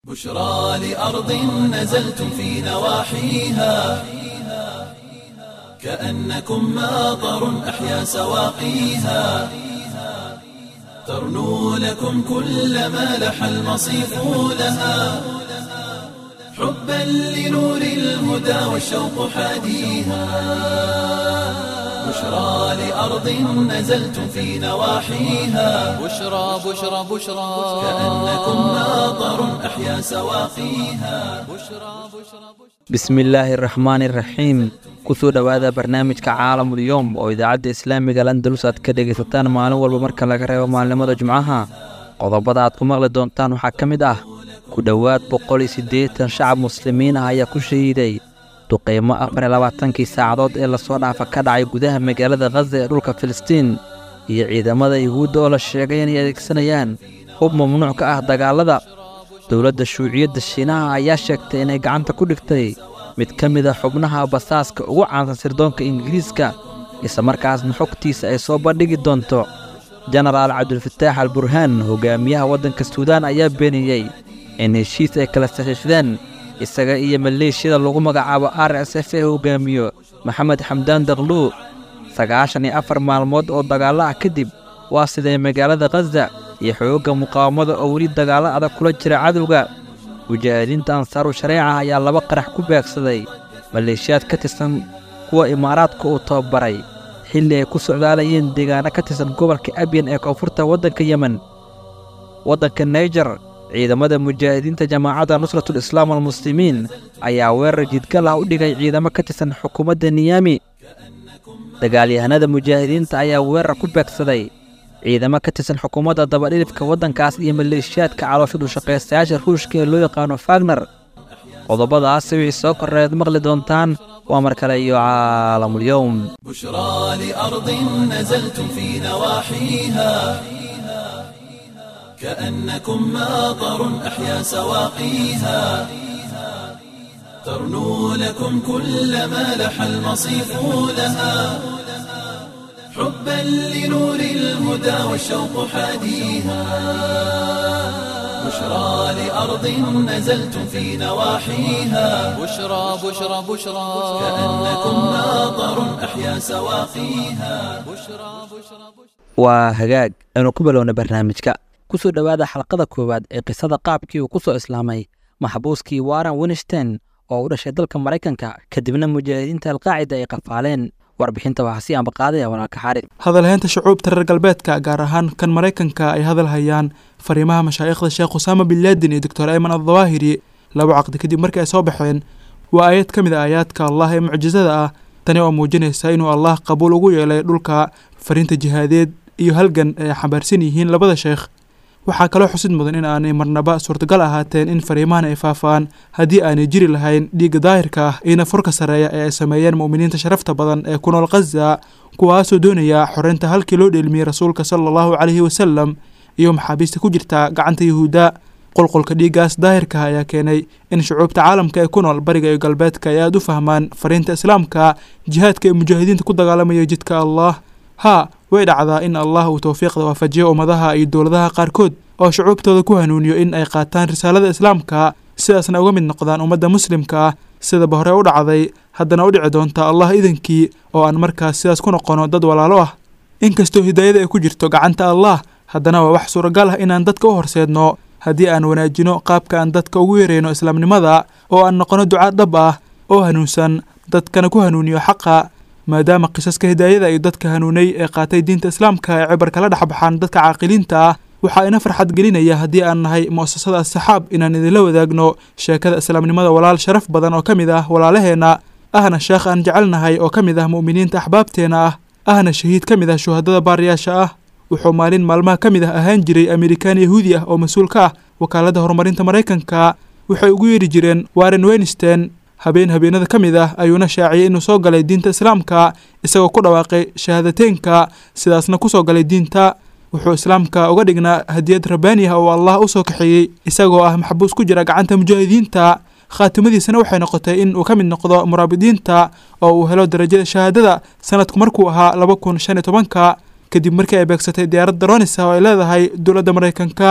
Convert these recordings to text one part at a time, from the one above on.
بشرى لأرض نزلتم في نواحيها كأنكم ماطر أحيا سواقيها ترنو لكم كل ما لح المصيف لها حبا لنور الهدى والشوق حاديها بشرى لأرض نزلتم في نواحيها بشرى بشرى بشرى كأنكم ماطر أحيا سواقيها bismillaahi araxmaani iraxiim kusoo dhowaada barnaamijka caalamulyoom oo idaacadda islaamiga landalus aad ka dhegaysataan maalin walba marka laga reebo maalnimada jimcaha qodobada aad ku maqli doontaan waxaa ka mid ah ku dhowaad boqol iyo siddeetan shacab muslimiin ah ayaa ku shahiiday duqeymo afar iyo labaatankii saacadood ee lasoo dhaafa ka dhacay gudaha magaalada khaza ee dhulka filistiin iyo ciidamada yuhuudda oo la sheegay inay adeegsanayaan hub mamnuuc ka ah dagaallada dowladda shuuciyadda shiinaha ayaa sheegtay inay gacanta ku dhigtay mid ka mid a xubnaha basaaska ugu caansan sirdoonka ingiriiska islamarkaasna xogtiisa ay soo bandhigi doonto jenaraal cabdulfataax al burhaan hogaamiyaha waddanka suudaan ayaa beeniyey in heshiis ay kala saxiixdeen isaga iyo maleeshiyada lagu magacaabo r s f ee hogaamiyo maxamed xamdaan dakluw sagaashan iyo afar maalmood oo dagaallo ah kadib waa siday magaalada khaza iyo xoogga muqaawamada oo weli dagaallo adag kula jira cadowga mujaahidiinta ansaaru shareeca ayaa laba qarax ku beegsaday maleeshiyaad ka tirsan kuwa imaaraadka uu tababaray xilli ay ku socdaalayeen deegaano ka tirsan gobolka abyan ee koonfurta waddanka yemen waddanka naijer ciidamada mujaahidiinta jamaacadda nusratul islaam almuslimiin ayaa weerar jidgal ah u dhigay ciidamo ka tirsan xukuumadda niyaami dagaalyahanada mujaahidiinta ayaa weerar ku beegsaday ciidamo ka tirsan xukuumadda dabadhilifka waddankaas iyo maleeshiyaadka calooshadu shaqaystayaasha ruushka ee loo yaqaano fagner qodobadaasi wixii soo korreed maqli doontaan waa mar kale iyo caalamulyoom بشرى لأرض نزلتم في نواحيها كأنكم ماطر أحيا سواقيها ترنو لكم كل ما لح المصيف لها حبا لنور الهدى والشوق حاديها بشرى لأرض نزلتم في نواحيها بشرى بشرى بشرى كأنكم ماطر أحيا سواقيها waa hagaag aynu ku bilowna barnaamijka ku soo dhowaada xalqada koowaad ee qisada qaabkii uu ku soo islaamay maxbuuskii warren winstein oo u dhashay dalka maraykanka kadibna mujaahidiinta alqaacida ay qafaaleen warbixinta waxaa sii ambaqaadaya walaalka xaarid hadalhaynta shucuubta reer galbeedka gaar ahaan kan maraykanka ay hadal hayaan fariimaha mashaayikhda sheekh usaama bin laadin iyo doctor ayman addawaahiri laba caqdi kadib markii ay soo baxeen waa aayad ka mid a aayaadka allah ee mucjisada ah tani oo muujinaysa inuu allah qabuul ugu yeelay dhulka fariinta jihaadeed iyo halgan ay xambaarsan yihiin labada sheekh waxaa kaloo xusid mudan in aanay marnaba suurtagal ahaateen in fariimahan ay faafaan haddii aanay jiri lahayn dhiigga daahirka ah iyo nafurka sarreeya ee ay sameeyeen mu'miniinta sharafta badan ee ku nool khaza kuwaasoo doonaya xoreynta halkii loo dheelmiyey rasuulka sala allahu caleyhi wasalam iyo maxaabiista ku jirta gacanta yuhuudda qulqulka dhiiggaas daahirka ayaa keenay in shucuubta caalamka ee ku nool bariga iyo galbeedka ay aada u fahmaan fariinta islaamka jihaadka ee mujaahidiinta ku dagaalamaya jidka allah haa way dhacdaa in allah uu towfiiqda waafajiyo ummadaha iyo dowladaha qaarkood oo shucuubtooda ku hanuuniyo in ay qaataan risaalada islaamka sidaasna uga mid noqdaan ummadda muslimka ah sidaba hore u dhacday haddana u dhici doonta allah idankii oo aan markaas sidaas ku noqono dad walaalo ah inkastoo hidaayada ay ku jirto gacanta allah haddana waa wax suuragal ah inaan dadka u horseedno haddii aan wanaajino qaabka aan dadka ugu yareyno islaamnimada oo aan noqono ducaa dhab ah oo hanuunsan dadkana ku hanuuniyo xaqa maadaama qisaska hidaayada iyo dadka hanuunay ee qaatay diinta islaamka ay cibar kala dhex baxaan dadka caaqiliinta ah waxaa ina farxad gelinaya haddii aan nahay mu'asasada asxaab inaan idinla wadaagno sheekada islaamnimada walaal sharaf badan oo ka mid ah walaalaheenna ahna sheekh aan jecelnahay oo ka mid ah mu'miniinta axbaabteena ah ahna shahiid ka mid ah shuhadada baariyaasha ah wuxuu maalin maalmaha ka mid ah ahaan jiray amerikaan yahuudi ah oo mas-uul ka ah wakaaladda horumarinta maraykanka waxay ugu yeedhi jireen warren wenstein habeen habeenada ka mid ah ayuuna shaaciyey inuu soo galay diinta islaamka isagoo ku dhawaaqay shahaadateynka sidaasna ku soo galay diinta wuxuu islaamka uga dhignaa hadiyad rabbaani ah oo allah u soo kaxeeyey isagoo ah maxbuus ku jira gacanta mujaahidiinta khaatimadiisana waxay noqotay in uu ka mid noqdo muraabidiinta oo uu helo darajada shahaadada sanadku markuu ahaa laba kun shan iyo tobanka kadib markii ay beegsatay diyaaradda ronisa oo ay leedahay dowladda maraykanka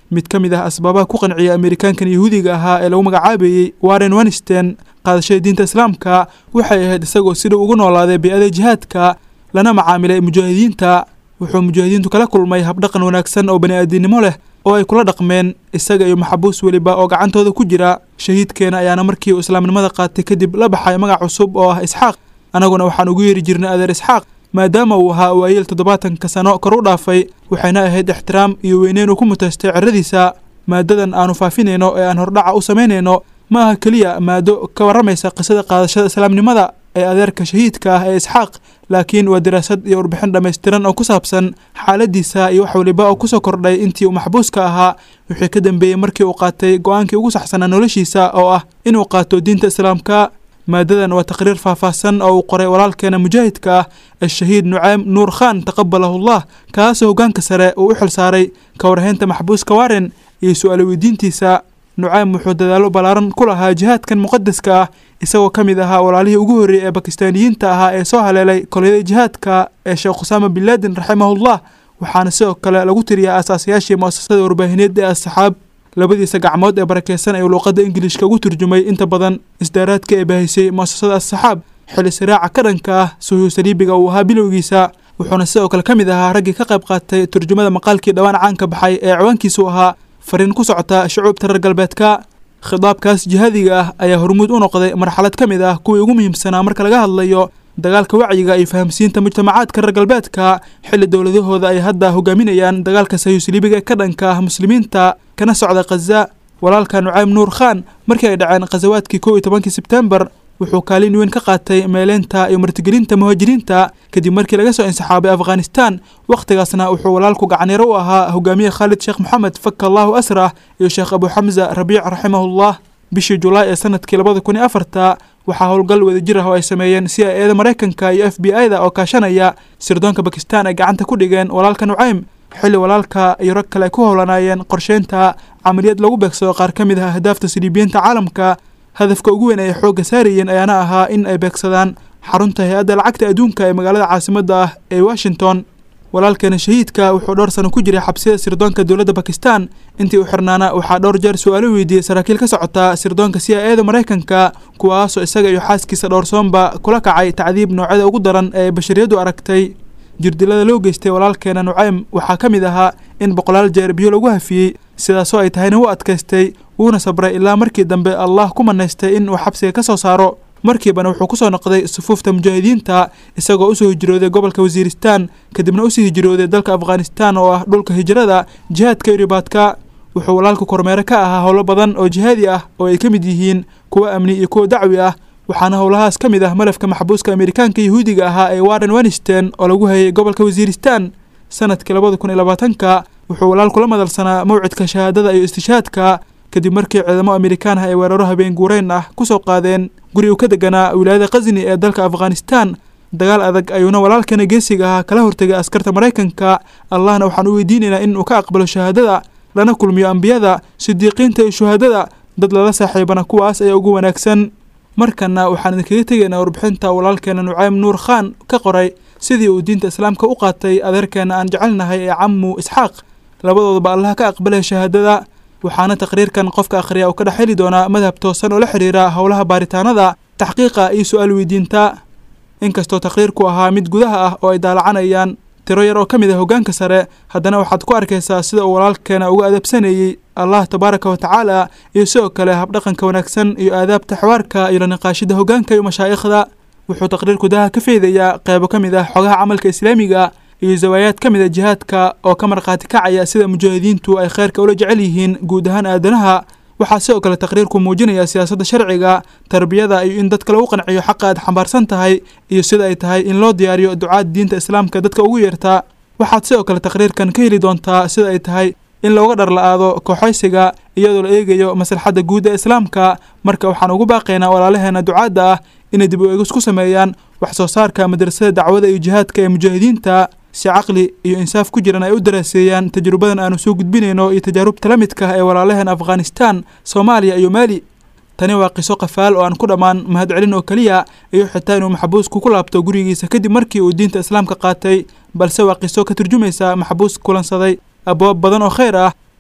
mid ka mid ah asbaabaha ku qanciya amerikaankan yahuudiga ahaa ee lagu magacaabayey warren winstein qaadashada diinta islaamka waxay ahayd isagoo sidau ugu noolaaday bey-ada jihaadka lana macaamilay mujaahidiinta wuxuu mujaahidiintu kala kulmay habdhaqan wanaagsan oo bani-aadinimo leh oo ay kula dhaqmeen isaga iyo maxabuus weliba oo gacantooda ku jira shahiidkeena ayaana markii uu islaamnimada qaatay kadib la baxay magac cusub oo ah isxaaq annaguna waxaan ugu yeeri jirnay adeer isxaaq maadaama uu ahaa waayeel toddobaatanka sano kor u dhaafay waxayna ahayd ixtiraam iyo weyneyn uu ku mutaystay ciradiisa maadadan aanu faafinayno ee aan hordhaca u samaynayno ma aha keliya maado ka warramaysa qisada qaadashada islaamnimada ee adeerka shahiidka ah ee isxaaq laakiin waa daraasad iyo warbixin dhammaystiran oo ku saabsan xaaladiisa iyo wax waliba oo kusoo kordhay intii uu maxbuuska ahaa wixii ka dambeeyey markii uu qaatay go-aankii ugu saxsanaa noloshiisa oo ah inuu qaato diinta islaamka maadadan waa taqriir faahfaahsan oo uu qoray walaalkeena mujaahidka ah ashahiid nuceym nuur khan taqabalahullah kaasoo hoggaanka sare uu u xil saaray ka warhaynta maxbuuska waren iyo su-aalo weydiintiisa nuceym wuxuu dadaallo ballaaran ku lahaa jihaadkan muqadaska ah isagoo ka mid ahaa walaalihii ugu horreeyey ee bakistaaniyiinta ahaa ee soo haleelay kolyada jihaadka ee sheekh khusaama bin laadin raximahullah waxaana sidoo kale lagu tiriyaa aasaasayaashii mu'asasada warbaahineed ee asxaab labadiisa gacmood ee barakeysan ayuu luuqadda ingiliishka ugu turjumay inta badan isdaaraadka ee baahisay mu'asasada asxaab xili siraaca ka dhanka ah suhuu saliibiga uu ahaa bilowgiisa wuxuuna sidoo kale ka mid ahaa raggii ka qayb qaatay turjumada maqaalkii dhowaan caanka baxay ee ciwaankiisu ahaa fariin ku socota shucuubta reer galbeedka khitaabkaas jihaadiga ah ayaa hormuud u noqday marxalad ka mid ah kuwii ugu muhiimsanaa marka laga hadlayo dagaalka wacyiga iyo fahamsiinta mujtamacaadka reer galbeedka xilli dowladahooda ay hadda hogaaminayaan dagaalka sayuusliibiga ka dhanka ah muslimiinta kana socda khaza walaalka nuceym nuur khan markii ay dhaceen khasawaadkii kow iyo tobankii sebtembar wuxuu kaalin weyn ka qaatay meeleynta iyo martigelinta muhaajiriinta kadib markii laga soo insixaabay afghanistan wakhtigaasna wuxuu walaalku gacanyaro u ahaa hogaamiye khaalid sheekh moxamed faka allahu asrah iyo sheekh abu xamza rabiic raximahullah bishii julaay ee sanadkii labada kun iyo afarta waxaa howlgal wadajir ah oo ay sameeyeen c i eda maraykanka iyo f b i da oo kaashanaya sirdoonka bakistan ay gacanta ku dhigeen walaalka nuceym xilli walaalka iyo rag kale ay ku howlanaayeen qorsheynta camaliyad lagu beegsado qaar ka mid ah ahdaafta siliibiyiinta caalamka hadafka ugu weyn ay xoogga saarayeen ayaana ahaa in ay beegsadaan xarunta hay-adda lacagta adduunka ee magaalada caasimadda ah ee washington walaalkeena shahiidka wuxuu dhowr sano ku jiray xabsiyada sirdoonka dowladda bakistan intii u xirnaana waxaa dhowr jeer su-aalo weydiiyey saraakiil ka socota sirdoonka c i eda maraykanka kuwaasoo isaga iyo xaaskiisa dhowrsoonba kula kacay tacdiib noocyada ugu daran ee bashariyaddu aragtay jirdilada loo geystay walaalkeena nuceym waxaa ka mid ahaa in boqolaal jeer biyo lagu hafiyey sidaasoo ay tahayna wuu adkaystay wuuna sabray ilaa markii dambe allah ku manaystay in uu xabsiga ka soo saaro markiibana wuxuu kusoo noqday sufuufta mujaahidiinta isagoo usoo hijrooday gobolka wasiiristan kadibna usii hijrooday dalka afghanistan oo ah dhulka hijrada jihaadka iyo ribaadka wuxuu walaalku kormeere ka ahaa howlo badan oo jihaadi ah oo ay ka mid yihiin kuwa amni iyo kuwa dacwi ah waxaana howlahaas ka mid ah malafka maxbuuska amerikaanka yahuudiga ahaa ee warren winstein oo lagu hayay gobolka wasiiristan sanadkii labada kun iyo labaatanka wuxuu walaalku la madalsanaa mawcidka shahaadada iyo istishaadka kadib markii ciidamo amerikaan ah ay weeraro habeen guureyn ah kusoo qaadeen guri uu ka deganaa wilaayada khasni ee dalka afghanistan dagaal adag ayuuna walaalkana geesiga ahaa kala hortegay askarta maraykanka allahna waxaan u weydiinaynaa in uu ka aqbalo shahaadada lana kulmiyo ambiyada sidiiqiinta iyo shuhaadada dad lala saaxiibana kuwaas ayaa ugu wanaagsan markana waxaan idinkaga tegaynaa warbixinta walaalkeena nuceym nuur khan ka qoray sidii uu diinta islaamka u qaatay adeerkeena aan jecelnahay ee camu isxaaq labadoodaba allaha ka aqbalaya shahaadada waxaana taqriirkan qofka akhriya uu ka dhex heli doonaa madhab toosan oo la xidhiira howlaha baaritaanada taxqiiqa iyo su-aal weydiinta inkastoo taqriirku ahaa mid gudaha ah oo ay daalacanayaan tiro yar oo ka mid ah hoggaanka sare haddana waxaad ku arkaysaa sida uu walaalkeena uga adabsanayey allah tabaaraka wa tacaala iyo sidoo kale habdhaqanka wanaagsan iyo aadaabta xawaarka iyo la niqaashida hoggaanka iyo mashaa'ikhda wuxuu taqriirku daha ka feydayaa qeybo ka mid ah xogaha camalka islaamiga iyo zawaayaad ka mid a jihaadka oo ka markhaati kacaya sida mujaahidiintu ay kheyrka ula jecel yihiin guud ahaan aadanaha waxaa sidoo kale taqriirku muujinaya siyaasadda sharciga tarbiyada iyo in dadka lagu qanciyo xaqa aad xambaarsan tahay iyo sida ay tahay in loo diyaariyo ducaad diinta islaamka dadka ugu yeertaa waxaad sidoo kale taqriirkan ka heli doontaa sida ay tahay in looga dhar la-aado kooxaysiga iyadoo la eegayo maslaxadda guud ee islaamka marka waxaan ugu baaqaynaa walaalaheena ducaadda ah inay dib u eegis ku sameeyaan wax soo saarka madrasada dacwada iyo jihaadka ee mujaahidiinta si caqli iyo insaaf ku jiran ay u daraaseeyaan tajrubadan aanu soo gudbinayno iyo tajaarubta la midka ah ee walaalaheen afghanistan soomaaliya iyo maali tani waa qiso qafaal oo aan ku dhammaan mahadcelin oo keliya iyo xitaa inuu maxbuusku ku laabto gurigiisa kadib markii uu diinta islaamka qaatay balse waa qiso ka turjumaysa maxbuus kulansaday abwaab badan oo khayr ah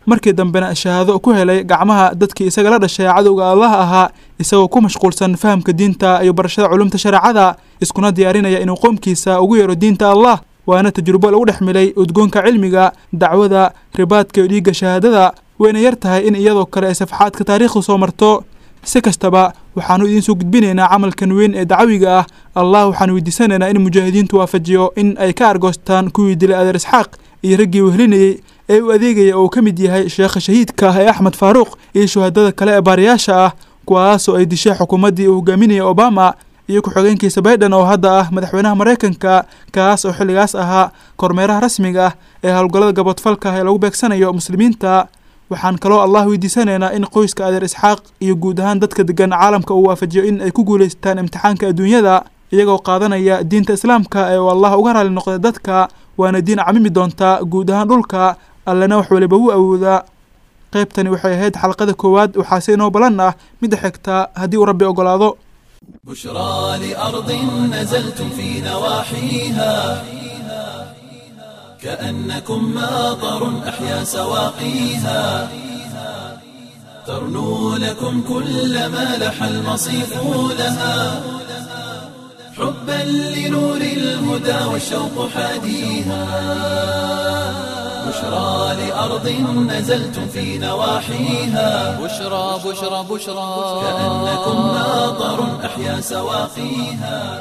markii dambena shahaado ku helay gacmaha dadkii isaga la dhashay cadowga allah ahaa isagoo ku mashquulsan fahamka diinta iyo barashada culumta shareecada iskuna diyaarinaya inuu qoomkiisa ugu yeero diinta allah waana tajrubo lagu dhex milay udgoonka cilmiga dacwada ribaadka iyo dhiigga shahaadada wayna yar tahay in iyadoo kale ay safxaadka taariikhdu soo marto si kastaba waxaanu idiin soo gudbinaynaa camalkan weyn ee dacawiga ah allah waxaanu weydiisanaynaa in mujaahidiintu waafajiyo in ay ka argoostaan kuwii dilay adeer isxaaq iyo raggii wehlinayey ee u adeegaya oo ka mid yahay sheekha shahiidka ah ee axmed faaruuq iyo shuhadada kale ee baariyaasha ah kuwaasoo ay dishay xukuumaddii uu hogaaminayay obama iyo ku-xigeenkiisa baydhan oo hadda ah madaxweynaha maraykanka kaas oo xilligaas ahaa kormeeraha rasmiga ah ee howlgallada gabodfalka ah ee lagu beegsanayo muslimiinta waxaan kaloo allah weydiisanaynaa in qoyska adeer isxaaq iyo guud ahaan dadka degan caalamka uu waafajiyo in ay ku guulaystaan imtixaanka adduunyada iyagoo qaadanaya diinta islaamka ee uu allah uga raali noqday dadka waana diin camimi doontaa guud ahaan dhulka allena wax waliba wuu awoodaa qaybtani waxay ahayd xalqada koowaad waxaase inoo balan ah midda xigta haddii uu rabbi ogolaado بشرى لأرض نزلتم في نواحيها كأنكم ماطر أحيا سواقيها ترنو لكم كل ما لح المصيف لها حبا لنور الهدى والشوق حاديها بشرى لأرض نزلتم في نواحيها بشرى بشرى بشرى كأنكم ماطر أحيا سواقيها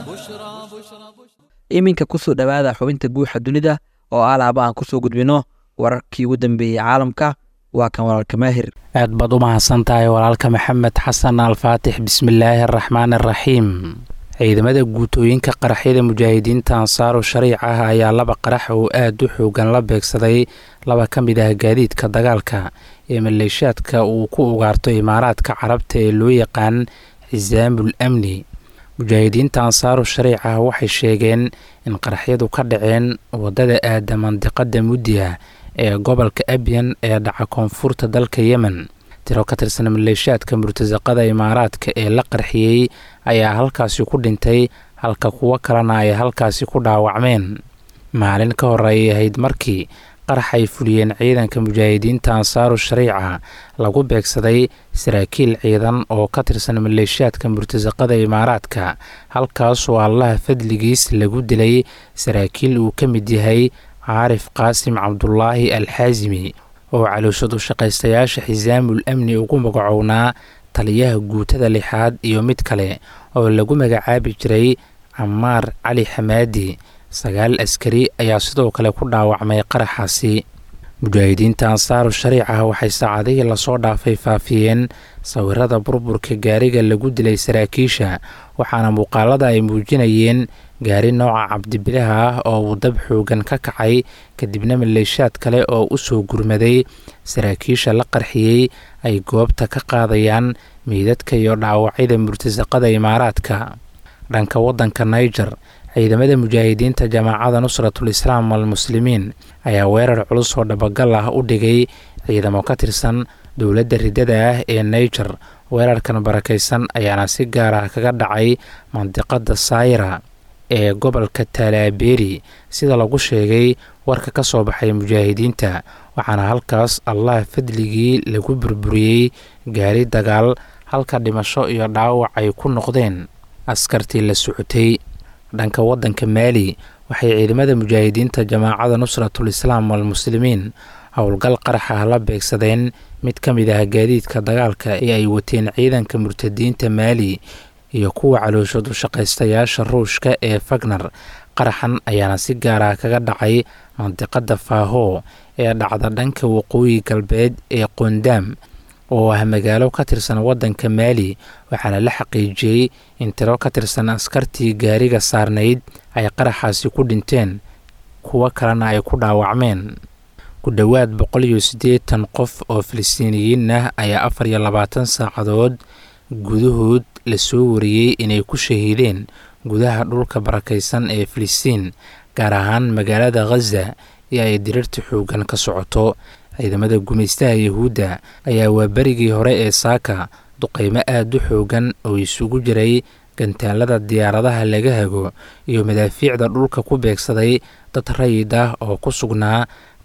iminka kusoo dhowaada xubinta guuxa dunida oo alaaba aan kusoo gudbino wararkii ugu dambeeyey caalamka waa kan walaalka maahir aad baad u mahadsan tahay walaalka maxamed xasan alfaatix bismillaahi araxmaan araxiim ciidamada guutooyinka qaraxyada mujaahidiinta ansaaru shariic ah ayaa laba qarax oo aad u xoogan la beegsaday laba ka mid ah gaadiidka dagaalka ee maleeshaadka uu ku ugaarto imaaraadka carabta ee loo yaqaan xisaamul amni mujaahidiinta ansaaru shariic ah waxay sheegeen in qaraxyadu ka dhaceen waddada aada mandiqada muddiha ee gobolka abyan ee dhaca koonfurta dalka yemen tiro ka tirsan maleeshaadka murtasaqada imaaraadka ee la qarxiyey ayaa halkaasi ku dhintay halka kuwo kalena ay halkaasi ku dhaawacmeen maalin ka hor ayay ahayd markii qarax ay fuliyeen ciidanka mujaahidiinta ansaaru shariica lagu beegsaday saraakiil ciidan oo ka tirsan maleeshaadka murtasaqada imaaraadka halkaasoo allaha fadligiis lagu dilay saraakiil uu ka mid yahay caarif qaasim cabdulaahi alxaasimi oo calooshadu shaqaystayaasha xisaamul amni ugu magacownaa taliyaha guutada lixaad iyo mid kale oo lagu magacaabi jiray camaar cali xamaadi sagaal askari ayaa sidoo kale ku dhaawacmay qaraxaasi mujaahidiinta ansaaru shariica waxay saacadihii lasoo dhaafay faafiyeen sawirada burburka gaariga lagu dilay saraakiisha waxaana muuqaalada ay muujinayeen gaari nooca cabdibilaha ah oo uu dab xoogan ka kacay kadibna maleeshaad kale oo u soo gurmaday saraakiisha la qarxiyey ay goobta ka qaadayaan meydadka iyo dhaawacyada murtasaqada imaaraadka dhanka waddanka niger ciidamada mujaahidiinta jamaacada nusratul islaam almuslimiin ayaa weerar culus oo dhabagal ah u dhigay ciidamo ka tirsan dowladda riddada ah ee niger weerarkan barakaysan ayaana si gaar ah kaga dhacay mandiqada saayira ee gobolka taalaabeeri sida lagu sheegay warka ka soo baxay mujaahidiinta waxaana halkaas allah fadligii lagu burburiyey gaari dagaal halka dhimasho iyo dhaawac ay ku noqdeen askartii la socotay dhanka waddanka maali waxay ciidamada mujaahidiinta jamaacada nusratul islaam almuslimiin howlgal qarax ah la beegsadeen mid ka mid ah gaadiidka dagaalka ee ay wateen ciidanka murtadiinta maali iyo kuwa calooshadu shaqaystayaasha ruushka ee fagner qaraxan ayaana si gaar ah kaga dhacay mandiqada faaho ee dhacda dhanka waqooyi galbeed ee qondaam oo ah magaalo ka tirsan waddanka maali waxaana la xaqiijiyey in tiro ka tirsan askartii gaariga saarnayd ay qaraxaasi ku dhinteen kuwo kalena ay ku dhaawacmeen ku dhowaad boqol iyo siddeetan qof oo filistiiniyiin ah ayaa afar iyo labaatan saacadood gudahood lasoo wariyey inay ku shahiideen gudaha dhulka barakaysan ee filistiin gaar ahaan magaalada khaza ee ay dirirta xoogan ka socoto ciidamada gumaystaha yahuudda ayaa waa berigii hore ee saaka duqaymo aada u xoogan oo isugu jiray gantaalada diyaaradaha laga hago iyo madaafiicda dhulka ku beegsaday dad rayid ah oo ku sugnaa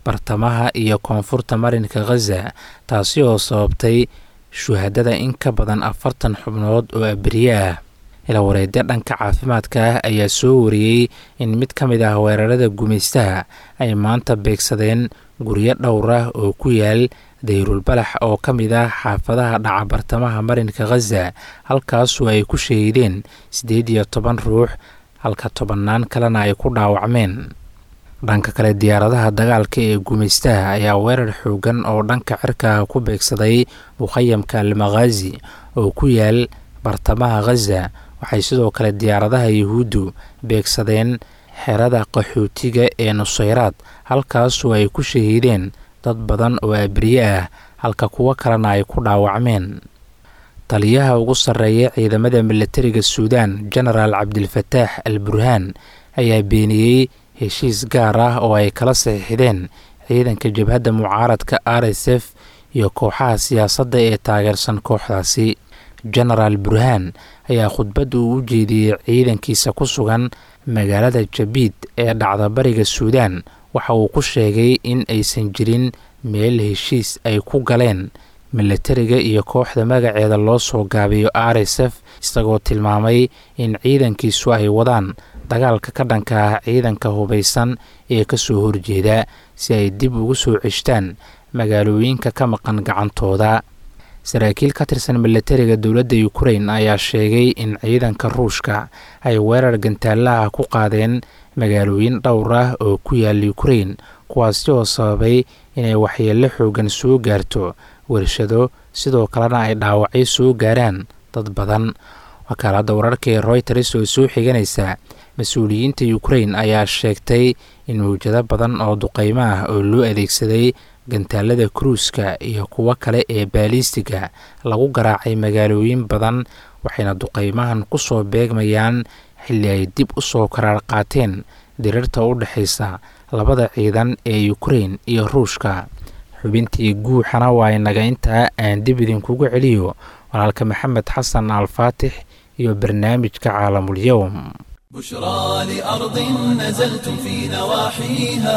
bartamaha iyo koonfurta marinka khaza taasi oo sababtay shuhadada in ka badan afartan xubnood oo aberiye ah ilawareedyo dhanka caafimaadka ah ayaa soo wariyey in mid ka mid ah weerarada gumaystaha ay maanta beegsadeen guryo dhowr ah oo ku yaal dayrulbalax oo ka mid ah xaafadaha dhaca bartamaha marinka khaza halkaasoo ay ku shahiideen siddeed iyo toban ruux halka tobannaan kalena ay ku dhaawacmeen dhanka kale diyaaradaha dagaalka ee gumaystaha ayaa weerar xoogan oo dhanka cirka ku beegsaday mukhayamka almakhaazi oo ku yaal bartamaha khaza waxay sidoo kale diyaaradaha yuhuuddu beegsadeen xerada qaxootiga ee nusayraad halkaasoo ay ku shahiideen dad badan oo abriye ah halka kuwo kalena ay ku dhaawacmeen taliyaha ugu sarreeya ciidamada milatariga suudaan genaraal cabdilfataax al burhaan ayaa beeniyey heshiis gaar ah oo ay kala saxiixdeen ciidanka jabhadda mucaaradka r s f iyo kooxaha siyaasadda ee taageersan kooxdaasi genaraal burhaan ayaa khudbad uu u jeediyey ciidankiisa ku sugan magaalada jabiid ee dhacda bariga suudaan waxa uu ku sheegay in aysan jirin meel heshiis ay ku galeen milatariga iyo kooxda magaceeda loo soo gaabiyo r s f isagoo tilmaamay in ciidankiisu ay wadaan dagaalka ka dhanka ah ciidanka hubaysan ee ka soo horjeeda si ay dib ugu soo ceshtaan magaalooyinka ka maqan gacantooda saraakiil ka tirsan milatariga dowladda ukrain ayaa sheegay in ciidanka ruushka ay weerar gantaalaha ku qaadeen magaalooyin dhowr ah oo ku yaal ukrain kuwaasi oo sababay inay waxyeello xoogan soo gaarto warshado sidoo kalena ay dhaawacyo soo gaaraan dad badan wakaaladda wararka ee royters oo soo xiganaysa mas-uuliyiinta ukrain ayaa sheegtay in mawjado badan oo duqeymo ah oo loo adeegsaday gantaalada kruuska iyo kuwo kale ee baalistiga lagu garaacay magaalooyin badan waxayna duqeymahan ku soo beegmayaan xilli ay dib u soo karaar qaateen dirirta u dhexaysa labada ciidan ee ukrain iyo ruushka xubintii guuxana waa inaga intaa aan dib idinkugu celiyo walaalka maxamed xasan alfaatix iyo barnaamijka caalamulyowm بشرى لأرض نزلتم في نواحيها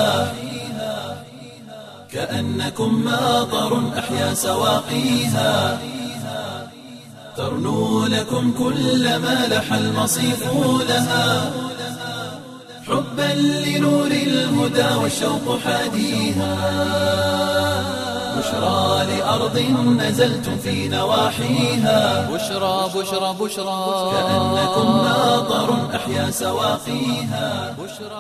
كأنكم ماطر أحيا سواقيها ترنو لكم كل ما لح المصيف لها حبا لنور الهدى والشوق حاديها بشرى لأرض نزلتم في نواحيها بشرى بشرى بشرى كأنكم ماطر أحيا سواقيها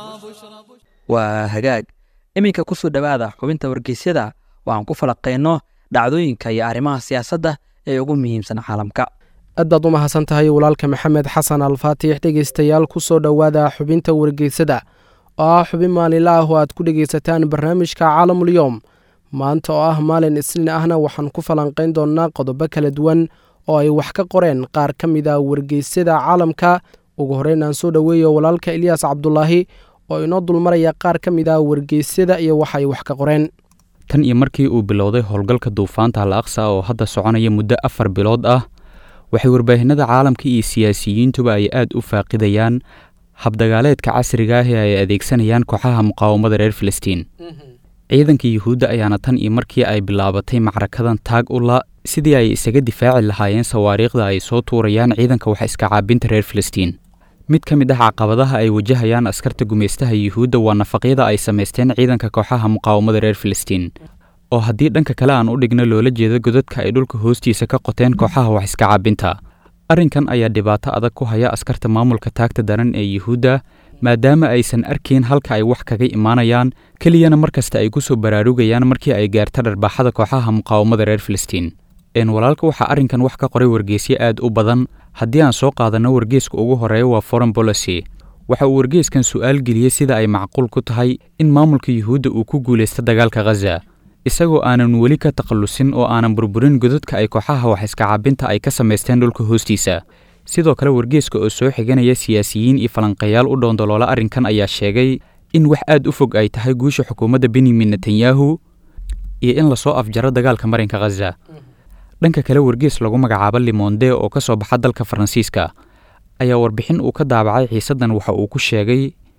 waa hagaag iminka ku soo dhowaada xubinta wargeysyada oo aan ku falaqayno dhacdooyinka iyo arrimaha siyaasadda ee ugu muhiimsan caalamka aad baad u mahadsan tahay walaalka maxamed xasan alfaatix dhegeystayaal ku soo dhowaada xubinta wargeysada oo ah xubin maalinla ah oo aad ku dhegeysataan barnaamijka caalamulyoom maanta oo ah maalin isniin ahna waxaan ku falanqayn doonnaa qodobo kala duwan oo ay wax ka qoreen qaar ka mid a wargeysyada caalamka ugu horreyn aan soo dhoweeyo walaalka ilyaas cabdulaahi oo inoo dulmaraya qaar ka mid ah wargeysyada iyo wax ay wax ka qoreen tan iyo markii uu bilowday howlgalka duufaanta al aqsa oo hadda soconaya muddo afar bilood ah waxay warbaahinada caalamka iyo siyaasiyiintuba ay aad u faaqidayaan habdagaaleedka casriga ah ee ay adeegsanayaan kooxaha muqaawamada reer filistiin ciidanka yuhuudda ayaana tan iyo markii ay bilaabatay macrakadan taag ula sidii ay isaga difaaci lahaayeen sawaariikhda ay soo tuurayaan ciidanka wax iska caabinta reer filistiin mid ka mid ah caqabadaha ay wajahayaan askarta gumaystaha yuhuudda waa nafaqyada ay samaysteen ciidanka kooxaha muqaawamada reer filistiin oo haddii dhanka kale aan u dhigno loola jeedo godadka ay dhulka hoostiisa ka qoteen kooxaha wax iska caabinta arrinkan ayaa dhibaato adag ku haya askarta maamulka taagta daran ee yuhuudda maadaama aysan arkayn halka ay wax kaga imaanayaan keliyana mar kasta ay ku soo baraarugayaan markii ay gaarta dharbaaxada kooxaha muqaawamada reer filistiin een walaalka waxaa arrinkan wax ka qoray wargeysyo aad u badan haddii aan soo qaadanno wargeeska ugu horeeya waa foreign policy waxa uu wargeeskan su'aal geliyey sida ay macquul ku tahay in maamulka yuhuudda uu ku guulaysta dagaalka khaza isagoo aanan weli ka takhallusin oo aanan burburin godadka ay kooxaha wax iska caabinta ay ka samaysteen dhulka hoostiisa sidoo kale wargeeska oo soo xiganaya siyaasiyiin iyo falanqayaal u dhoondoloola arrinkan ayaa sheegay in wax aad u fog ay tahay guusha xukuumadda benyamin netanyahu iyo in lasoo afjaro dagaalka marinka khaza dhanka kale wargees lagu magacaabo limonde oo ka soo baxa dalka faransiiska ayaa warbixin uu ka daabacay xiisaddan waxa uu ku sheegay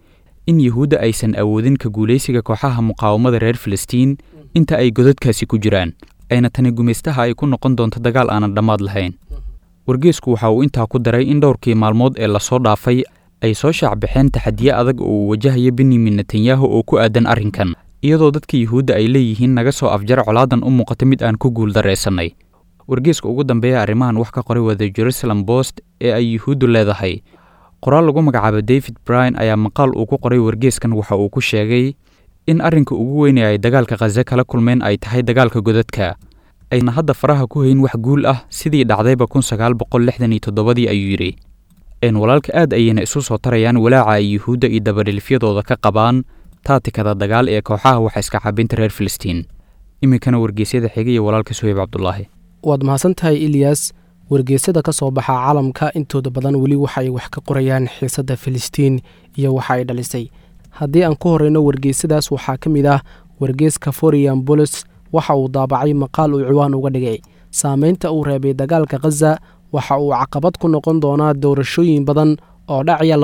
in yuhuudda aysan awoodin ka guulaysiga kooxaha muqaawamada reer filistiin inta ay godadkaasi ku jiraan ayna tani gumaystaha ay ku noqon doonto dagaal aanan dhammaad lahayn wargeesku waxa uu intaa ku daray in dhowrkii maalmood ee lasoo dhaafay ay soo shaacbaxeen taxadiye adag oo uu wajahayo benyamin netanyahu oo ku aadan arrinkan iyadoo dadka yuhuudda ay leeyihiin naga soo afjar colaadan u muuqata mid aan ku guuldarraysannay wargeeska ugu dambeeya arrimahan wax ka qoray waa the jerusalem bost ee ay yuhuuddu leedahay qoraal lagu magacaabo david bryan ayaa maqaal uu ku qoray wargeeskan waxa uu ku sheegay in arrinka ugu weyn ee ay dagaalka khaze kala kulmeen ay tahay dagaalka godadka ayna hadda faraha ku hayn wax guul ah sidii dhacdayba kun sagaal boqol lixdan iyo toddobadii ayuu yidhi een walaalka aad ayayna isu soo tarayaan walaaca ay yuhuudda iyo dabadhilifyadooda ka qabaan taatikada dagaal ee kooxaha waxa iska cabinta reer filistiin iminkana wargeysyada xiga iyo walaalka suheyb cabdulaahi waad mahadsan tahay ilyas wargeysyada ka soo baxa caalamka intooda badan weli waxa ay wax ka qorayaan xiisadda filistiin iyo waxa ay dhalisay haddii aan ku horeyno wargeysyadaas waxaa ka mid ah wargeyska forian bolis waxa uu daabacay maqaal uu ciwaan uga dhigay saameynta uu reebay dagaalka khaza waxa uu caqabad ku noqon doonaa doorashooyin badan oo dhacaya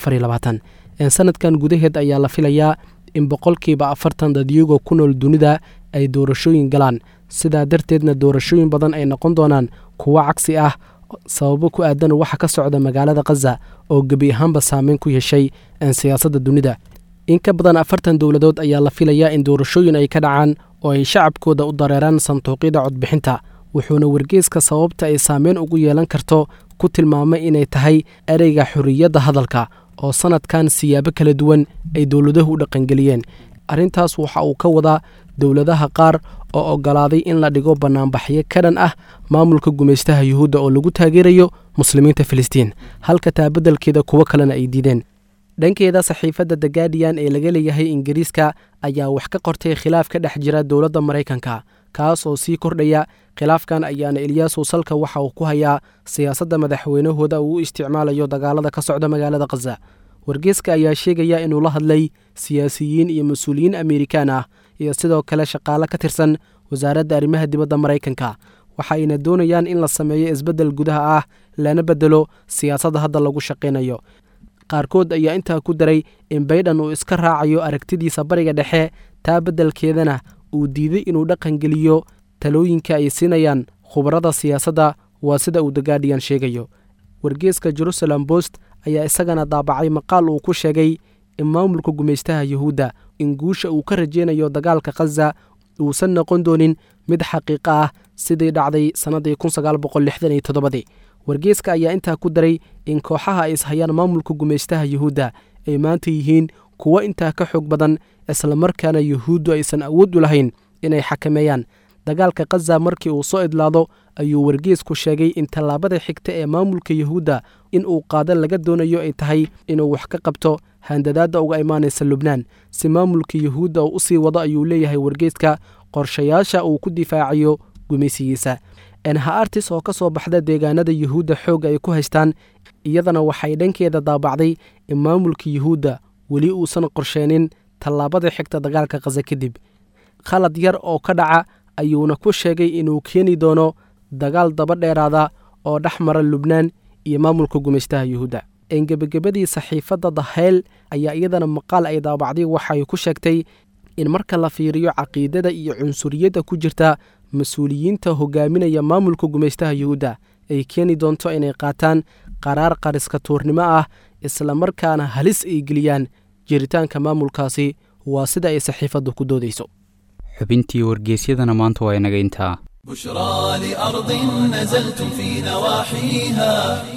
sanadkan gudaheed ayaa la filayaa in boqolkiiba afartan dadyagoo ku nool dunida ay doorashooyin galaan sidaa darteedna doorashooyin badan ay noqon doonaan kuwo cagsi ah sababo ku aadan waxa ka socda magaalada khaza oo gebi ahaanba saameyn ku yeeshay siyaasadda dunida in ka badan afartan dowladood ayaa la filayaa in doorashooyin ay ka dhacaan oo ay shacabkooda u dareeraan sanduuqyada codbixinta wuxuuna wargeeska sababta ay saameyn ugu yeelan karto ku tilmaamay inay tahay ereyga xorriyadda hadalka oo sanadkan siyaabo kala duwan ay dowladuhu u dhaqangeliyeen arrintaas waxa uu ka wadaa dowladaha qaar oo oggolaaday in la dhigo bannaanbaxyo ka dhan ah maamulka gumaystaha yuhuudda oo lagu taageerayo muslimiinta filistiin halka taabeddelkeeda kuwo kalena ay diideen dhankeeda saxiifadda the guardian ee laga leeyahay ingiriiska ayaa wax ka qortay khilaaf ka dhex jira dowladda maraykanka kaas oo sii kordhaya khilaafkan ayaana eliyaasow salka waxa uu ku hayaa siyaasadda madaxweynahooda uu u isticmaalayo dagaalada ka socda magaalada khaza wargeeska ayaa sheegaya inuu la hadlay siyaasiyiin iyo mas-uuliyiin amerikaan ah iyo sidoo kale shaqaale ka tirsan wasaaradda arrimaha dibadda maraykanka waxayna doonayaan in la sameeyo isbeddel gudaha ah lana beddelo siyaasadda hadda lagu shaqaynayo qaarkood ayaa intaa ku daray in baydhan uu iska raacayo aragtidiisa bariga dhexe taa beddelkeedana uu diiday inuu dhaqangeliyo talooyinka ay siinayaan khubarada siyaasadda waa sida uu the guardian sheegayo wargeeska jerusalem bost ayaa isagana daabacay maqaal uu ku sheegay in maamulka gumaystaha yuhuudda in guusha uu ka rajeynayo dagaalka khaza uusan noqon doonin mid xaqiiqo ah sidii dhacday sannaddii kunsagaalboqollixdaniyotoddobadii wargeeska ayaa intaa ku daray in kooxaha ay ishayaan maamulka gumaystaha yuhuudda ay maanta yihiin kuwo intaa ka xoog badan islamarkaana yuhuuddu aysan awood u lahayn inay xakameeyaan dagaalka khaza markii uu soo idlaado ayuu wargeesku sheegay in tallaabada xigta ee maamulka yuhuudda in uu qaado laga doonayo ay tahay inuu wax ka qabto handadaadda uga imaanaysa lubnaan si maamulka yuhuudda uu u sii wado ayuu leeyahay wargeeska qorshayaasha uu ku difaacayo gumaysigiisa enha artis oo ka soo baxda deegaanada yuhuudda xoogga ay ku haystaan iyadana waxay dhankeeda daabacday in maamulka yuhuudda weli uusan qorsheenin tallaabada xigta dagaalka khaza kadib khalad yar oo ka dhaca ayuuna ku sheegay inuu keeni doono dagaal daba dheeraada oo dhex mara lubnaan iyo maamulka gumaystaha yuhuudda engebagabadii saxiifadda dahayl ayaa iyadana maqaal ay daabacday waxay ku sheegtay in marka la fiiriyo caqiidada iyo cunsuriyadda ku jirta mas-uuliyiinta hogaaminaya maamulka gumaystaha yuhuudda ay keeni doonto inay qaataan qaraar qariska tuurnimo ah islamarkaana halis ay geliyaan jiritaanka maamulkaasi waa sida ay saxiifaddu ku doodayso xubintii wargeysyadana maanta waa inaga intaa بشرى لأرض نزلتم في نواحيها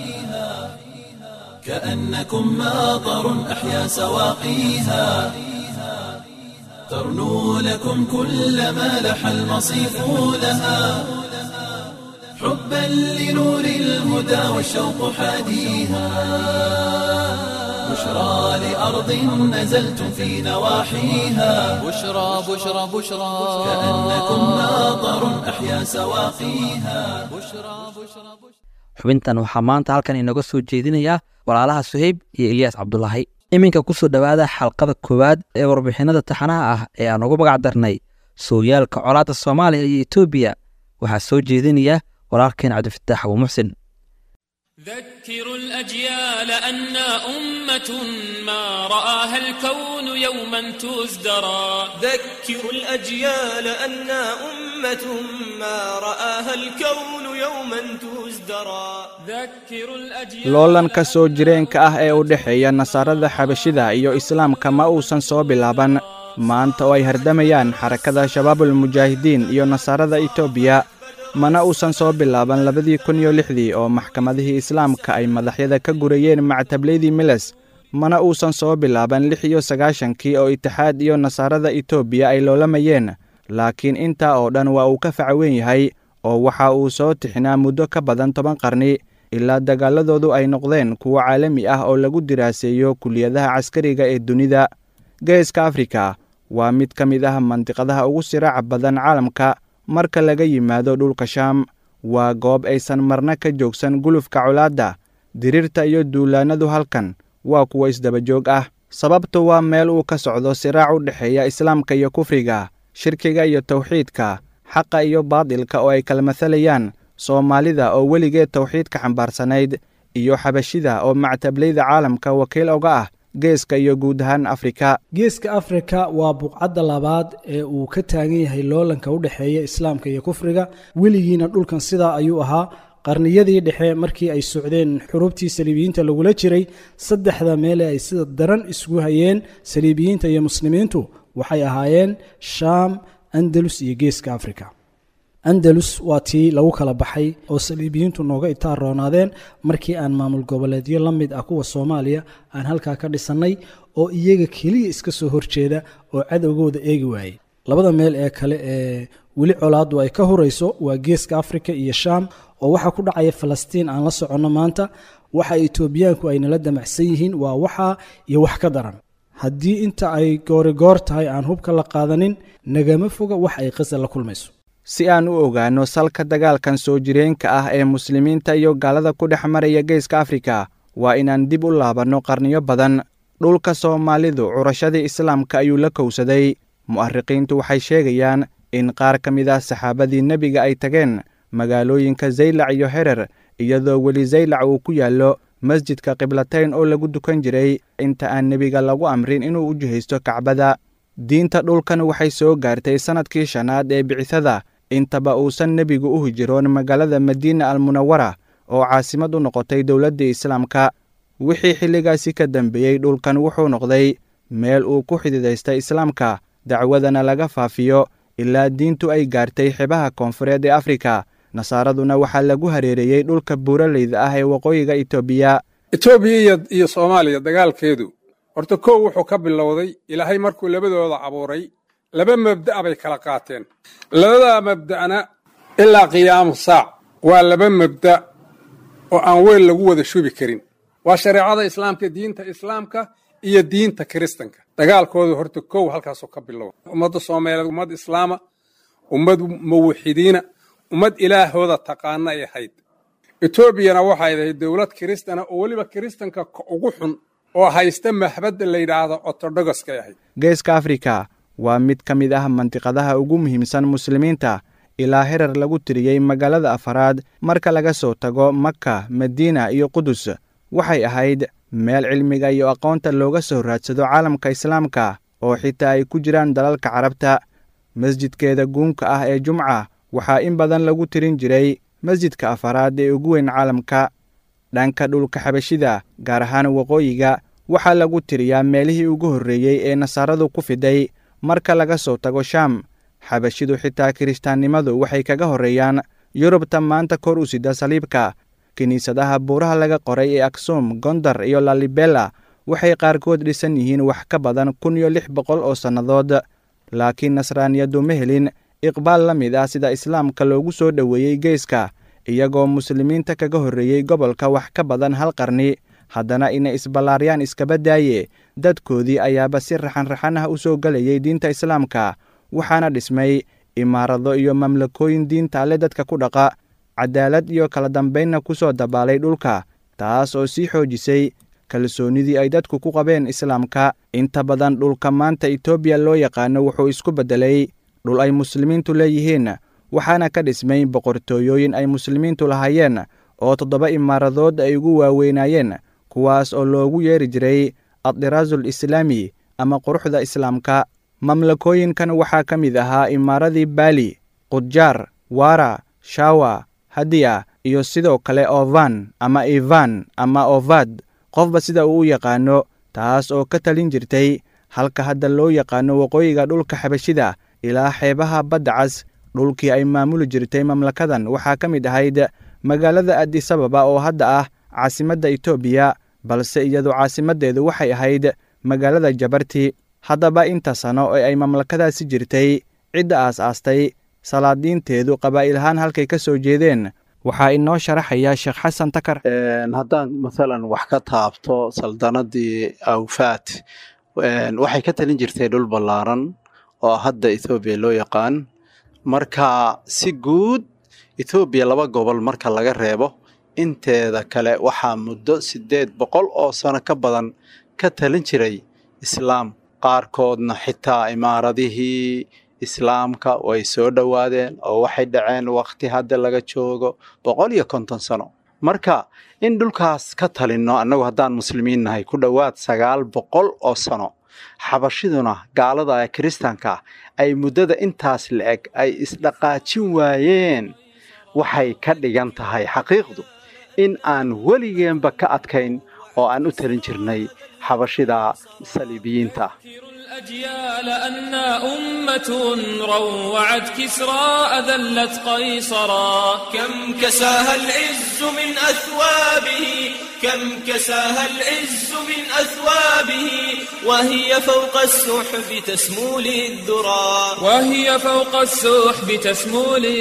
كأنكم ماطر أحيا سواقيها ترنو لكم كل ما لح المصيف لها حبا لنور الهدى والشوق حاديها بشرى لأرض نزلتم في نواحيها بشرى بشرى بشرى كأنكم ماطر أحيا سواقيها xubintan waxaa maanta halkan inaga soo jeedinaya walaalaha suheyb iyo ilyaas cabdulaahi iminka kusoo dhowaada xalqada koowaad ee warbixinada taxanaha ah ee aan ugu magac darnay sooyaalka colaadda soomaaliya iyo etoobiya waxaa soo jeedinaya walaalkeen cabdifataax abu muxsin ذكروا الأجيال أنا أمة ما رآها الكون يوما تزدرى ذكروا الأجيال أنا أمة ما رآها الكون يوما تزدرى ذكروا الأجيال loolanka soo jireenka ah ee u dhexeeya nasaarada xabashida iyo islaamka ma uusan soo bilaaban maanta oo ay hardamayaan xarakada shabaabulmujaahidiin iyo nasaarada etoobiya mana uusan soo bilaaban labadii kun iyo lixdii oo maxkamadihii islaamka ay madaxyada ka gurayeen mactableydii miles mana uusan soo bilaaban lix iyo sagaashankii oo itixaad iyo nasaarada etoobiya ay loolamayeen laakiin intaa oo dhan waa uu ka facweyn yahay oo waxa uu soo tixinaa muddo ka badan toban qarni ilaa dagaaladoodu ay noqdeen kuwo caalami ah oo lagu diraaseeyo kuliyadaha caskariga ee dunida geeska afrika waa mid ka mid ah mandiqadaha ugu siraaca badan caalamka marka laga yimaado dhulka shaam waa goob aysan marna ka joogsan gulufka colaadda diriirta iyo duulaannadu halkan waa kuwo isdabajoog ah sababtu waa meel uu ka socdo siraac u dhexeeya islaamka iyo kufriga shirkiga iyo tawxiidka xaqa iyo baadilka oo ay kala masalayaan soomaalida oo weligeed tawxiidka xambaarsanayd iyo xabashida oo mactablayda caalamka wakiil oga ah geeska iyo guud ahaan afrika geeska afrika waa buqcadda labaad ee uu ka taagan yahay loolanka u dhexeeya islaamka iyo kufriga weligiina dhulkan sidaa ayuu ahaa qarniyadii dhexe markii ay socdeen xurubtii saliibiyiinta lagula jiray saddexda meele ay sida daran isugu hayeen saliibiyiinta iyo muslimiintu waxay ahaayeen shaam andalus iyo geeska afrika andalus waa tii lagu kala baxay oo saliibiyiintu nooga itaaroonaadeen markii aan maamul goboleedyo la mid ah kuwa soomaaliya aan halkaa ka dhisannay oo iyaga keliya iska soo horjeeda oo cadowgooda eegi waayey labada meel ee kale ee weli colaaddu ay ka hurayso waa geeska afrika iyo shaam oo waxaa ku dhacaya falastiin aan la soconno maanta waxa etoobiyaanku ay nala damacsan yihiin waa waxaa iyo wax ka daran haddii inta ay goorigoor tahay aan hubka la qaadanin nagama foga wax ay qasa la kulmayso si aan u ogaanno salka dagaalkan soo jireenka ah ee muslimiinta iyo gaalada ku dhex maraya geeska afrika waa inaan dib u laabanno qarniyo badan dhulka soomaalidu curashadii islaamka ayuu la kowsaday mu'ariqiintu waxay sheegayaan in qaar ka mid ah saxaabadii nebiga ay tageen magaalooyinka zaylac iyo herer iyadoo weli zaylac uu ku yaallo masjidka qiblatayn oo lagu dukan jiray inta aan nebiga lagu amrin inuu u jihaysto kacbada diinta dhulkan waxay soo gaartay sannadkii shanaad ee bicisada intaba uusan nebigu u hijiroon magaalada madiina almunawara oo caasimad u noqotay dowladdii islaamka wixii xilligaasi ka dambeeyey dhulkan wuxuu noqday meel uu ku xididaystay islaamka dacwadana laga faafiyo ilaa diintu ay gaartay xibaha koonfureed ee afrika nasaaraduna waxaa lagu hareereeyey dhulka buuraleyda ah ee waqooyiga etoobiya etoobiya iyo soomaaliya dagaalkeedu horta kow wuxuu ka bilowday ilaahay markuu labadooda abuuray laba mabda'a bay kala qaateen labadaa mabda'na ilaa qiyaamu saac waa laba mabda' oo aan weel lagu wada shubi karin waa shareecada islaamka diinta islaamka iyo diinta kiristanka dagaalkoodu horta kow halkaasoo ka bilowda ummadda soomaaliyeed ummad islaama ummad muwaxidiina ummad ilaahooda taqaana ay ahayd etoobiyana waxay ahayd dowlad kiristana oo weliba kiristanka ugu xun oo haysta mahbadda la yidhaahdo ortodogoskay ahayd geeska afrika waa mid ka mid ah mandiqadaha ugu muhiimsan muslimiinta ilaa herer lagu tiriyey magaalada afaraad marka laga soo tago maka madiina iyo qudus waxay ahayd meel cilmiga iyo aqoonta looga soo raadsado caalamka islaamka oo xitaa ay ku jiraan dalalka carabta masjidkeeda guunka ah ee jumca waxaa in badan lagu tirin jiray masjidka afaraad ee ugu weyn caalamka dhanka dhulka xabashida gaar ahaan waqooyiga waxaa lagu tiriyaa meelihii ugu horreeyey ee nasaaradu ku fiday marka laga soo tago shaam xabashidu xitaa kiristaannimadu waxay kaga horreeyaan yurubta maanta kor u sida saliibka kiniisadaha buuraha laga qoray ee aksum gondar iyo lalibela waxay qaarkood dhisan yihiin wax ka badan kun iyo lix boqol oo sannadood laakiin nasraaniyadu ma helin iqbaal la mid ah sida islaamka loogu soo dhoweeyey geeska iyagoo muslimiinta kaga horreeyey gobolka wax ka badan hal qarni haddana inay isballaaryaan iskaba daaye dadkoodii ayaaba si raxanraxan ah u soo gelayay diinta islaamka waxaana dhismay imaarado iyo mamlakooyin diinta alle dadka ku dhaqa cadaalad iyo kala dambaynna ku soo dabaalay dhulka taas oo sii xoojisay kalsoonnidii ay dadku ku qabeen islaamka inta badan dhulka maanta etoobiya loo yaqaano wuxuu isku beddelay dhul ay muslimiintu leeyihiin waxaana ka dhismay boqortooyooyin ay muslimiintu lahaayeen oo toddoba imaaradood ay ugu waaweynaayeen kuwaas oo loogu yeeri jiray addiraasul islaami ama quruxda islaamka mamlakooyinkan waxaa ka mid ahaa imaaradii baali qudjaar wara shawa hadiya iyo sidoo kale ovan ama ivan ama ovad qofba sida uu u yaqaano taas oo ka talin jirtay halka hadda loo yaqaano waqooyiga dhulka xabashida ilaa xeebaha badda cas dhulkii ay maamuli jirtay mamlakadan waxaa ka mid ahayd magaalada adisababa oo hadda ah caasimadda etoobiya balse iyadu caasimaddeedu waxay ahayd magaalada jabarti haddaba inta sano ee ay mamlakadaasi jirtay cidda aas-aastay salaadiinteedu qabaa'il-ahaan halkay ka soo jeedeen waxaa inoo sharaxaya sheekh xasan takar haddaan maalan wax ka taabto saldanadii awfaat waxay ka talin jirtay dhul ballaaran oo hadda ethoobiya loo yaqaan marka si guud ethoobiya laba gobol marka laga reebo inteeda kale waxaa muddo siddeed boqol oo sano ka badan ka talin jiray islaam qaarkoodna xitaa imaaradihii islaamka way soo dhowaadeen oo waxay dhaceen wakhti hadda laga joogo boqol iyo konton sano marka in dhulkaas ka talinno annagu haddaan muslimiin nahay ku dhowaad sagaal boqol oo sano xabashiduna gaalada ee kiristaanka ah ay muddada intaas la-eg ay isdhaqaajin waayeen waxay ka dhigan tahay xaqiiqdu in aan weligeenba ka adkayn oo aan u talin jirnay xabashida saliibiyiinta الأجيال أنا أمة روعت كسرى أذلت قيصرا كم كساها العز من أثوابه كم كساها العز من أثوابه وهي فوق السحب تسمو للذرى وهي فوق السحب تسمو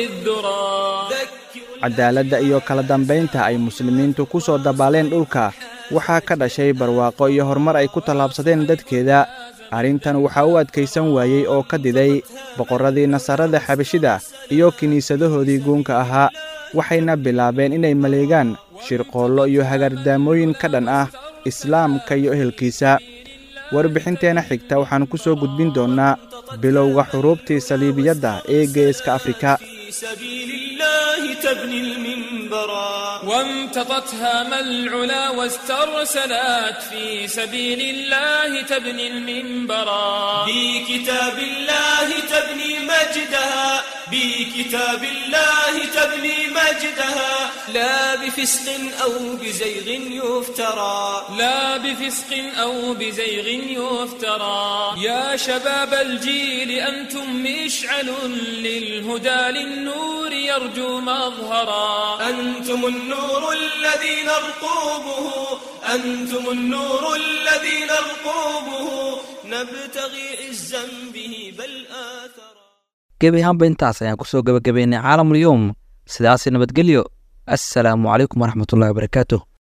للذرى cadaaladda iyo kala dambaynta ay muslimiintu ku soo dabaaleen dhulka waxaa ka dhashay barwaaqo iyo horumar ay ku tallaabsadeen dadkeeda arrintan waxaa u adkaysan waayey oo ka diday boqorradii nasarada xabashida iyo kiniisadahoodii guunka ahaa waxayna bilaabeen inay maleegaan shirqoollo iyo hagardaamooyin ka dhan ah islaamka iyo ehelkiisa warbixinteenna xigta waxaan ku soo gudbin doonnaa bilowga xuruubtii saliibiyadda ee geeska afrika سبيل الله تبني المنبرا وامتطت هام العلا واسترسلت في سبيل الله تبني المنبرا بكتاب الله تبني مجدها بكتاب الله تبني مجدها لا بفسق أو بزيغ يفترى لا بفسق أو بزيغ يفترى يا شباب الجيل أنتم مشعل للهدى للنور يرجو مظهرا أنتم النور الذي نرقوبه أنتم النور الذي نرقوبه نبتغي عزا به بل آثرا gebi ahaanba intaas ayaan kusoo gebagabeynay caalamul yowm sidaasi nabadgelyo assalaamu calaykum waraxmatullahi wabarakaatuh